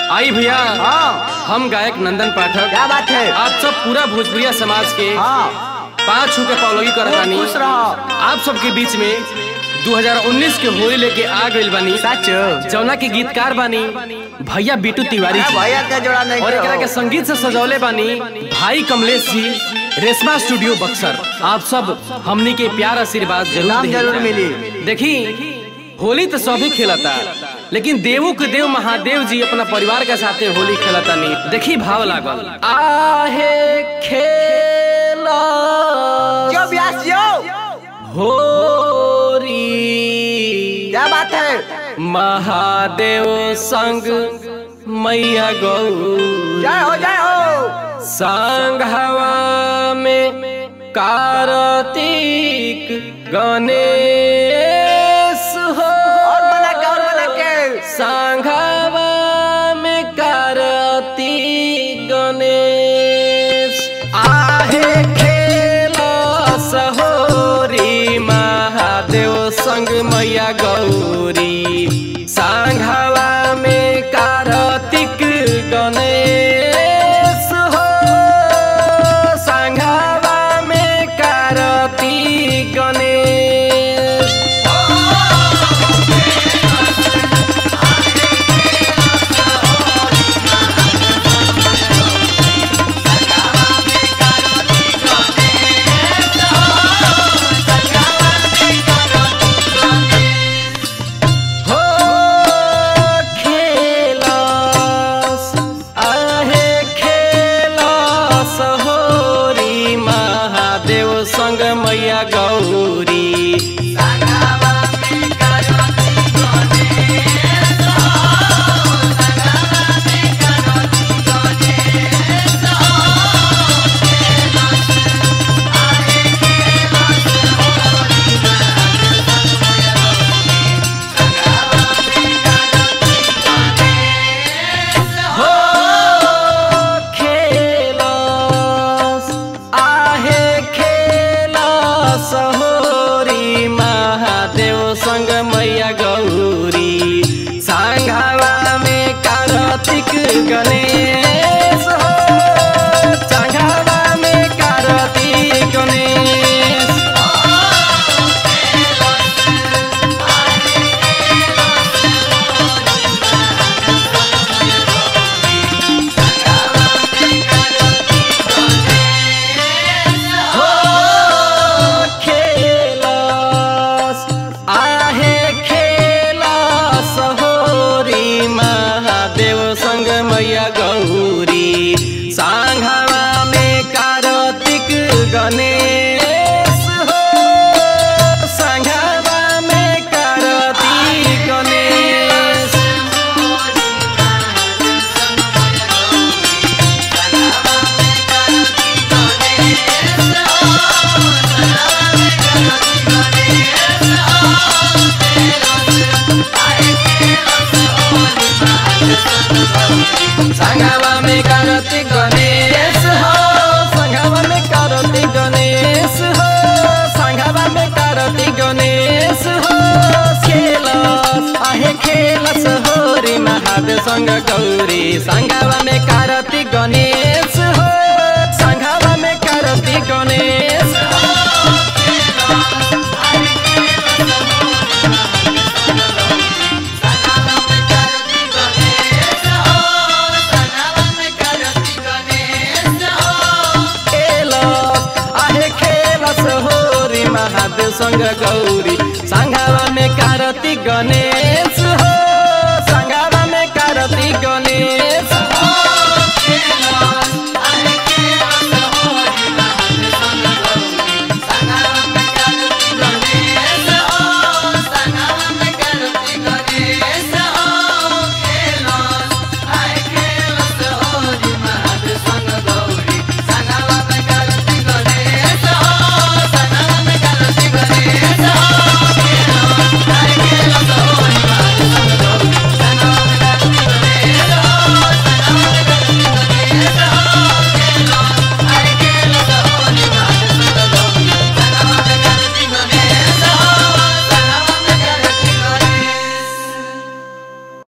आई भैया हाँ हम गायक नंदन पाठक क्या बात है आप सब पूरा भोजपुरिया समाज के हाँ पाँच छू के पौलोगी कर खूब बानी खुश रहो आप सबके बीच में 2019 के होली लेके आ गइल बानी सच जौना के गीतकार बानी भैया बीटू तिवारी अरे जी भैया के जोड़ा नहीं और करो। एकरा के संगीत से सजौले बानी भाई कमलेश जी रेशमा स्टूडियो बक्सर आप सब हमनी के प्यार आशीर्वाद जरूर नाम देही। जरूर मिली देखी होली तो सभी खेलता लेकिन देवों के देव महादेव जी अपना परिवार के साथे होली खेलता नहीं देखी भाव लागल आहे खेला जो ब्यास जो होरी क्या बात है महादेव संग मैया गौ जय हो जय हो संघवा में कार्तिक गणेश हो और बना के और बना के संघवा में कार्तिक गणेश आहे खेला सहोरी महादेव संग मैया गौरी संघवा में कार्तिक गणेश हो संघवा में कार्तिक गणेश हो खेलस आहे खेलस होरी महादेव संग मैया गौरी हो खेलस आहे खेलस होरी महादेव संग मैया गौरी सांघावा में कार्तिक गणेश हो सांघावा में कार्तिक गणेश हो खेलस आहे खेलस होरी महादेव संग मैया गौरी सांघवा में कार्तिक गणेश हो सांघवा में कार्तिक गणेश संगवा में कार्तिक गणेश हो संगवा में कार्तिक गणेश हो संगवा में कार्तिक गणेश हो खेलस आहे खेलस हो रे महादेव संग गौरी संगवा में कार्तिक गणेश हो संगवा में कार्तिक गणेश खेलस आहे खेलस हो रे महादेव संग गौरी संगवा में कार्तिक गणेश